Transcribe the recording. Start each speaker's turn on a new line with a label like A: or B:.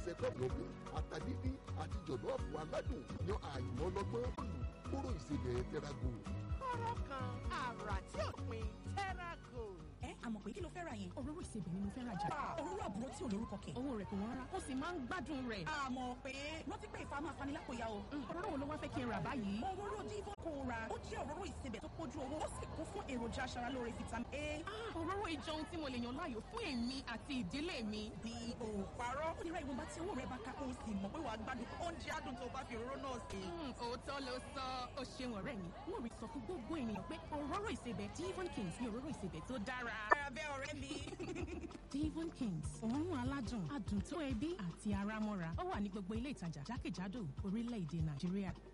A: sẹ́kọ̀ọ̀bù ata dídí àti jọ̀lọ́ọ̀fù aládùn yan àyùmọ́ ọlọ́gbọ́n kóró ìsebẹ̀ tẹ́rágò.
B: kọ́rọ́ kan àrà tí ò pin tẹ́rágò.
C: ẹ àmọ̀ pé kí ló fẹ́ ra yẹn.
D: òróró ìsebẹ̀ ni mo fẹ́ ra jà.
C: òróró àbúrò tí ò lórúkọ kẹ̀.
D: owó rẹ̀ kò wọ́n rárá ó sì máa ń gbádùn rẹ̀.
C: àmọ̀ pé rántí pé ìfà máa fani lápòyà o.
D: òróró wo ló wá fẹ́ kí n rà báyìí.
C: òróró divon kò ra ó jẹ́ òróró ìsebẹ̀ tó pójú owó ó sì kún fún èròjà aṣaralóore vitamin A.
D: òróró ìjọ ohun tí mo lè yàn láàyò fún èmi àti ìdílé mi.
C: bí o parọ́ ó lè ra ìwọ̀nba tí owó rẹ̀ bá ká kó o sì mọ̀ pé wàá gbádùn oúnjẹ adùn tó bá fi òróró náà sè.
D: òótọ́ ló sọ ó ṣeun ọ̀rẹ́ mi wọ́n rí sọ fún gbogbo ènìyàn pé òróró ìsebẹ̀ divon kings ní òróró ìsebẹ̀ tó dára.
C: abẹ́ ọ̀rẹ́ mi.
D: divon kings òórùn aládùn adùn tó ẹbí àti ara mọ́ra ó wà ní gbogbo ilé ìtajà jákèjádò orílẹ̀-èdè nàìjíríà.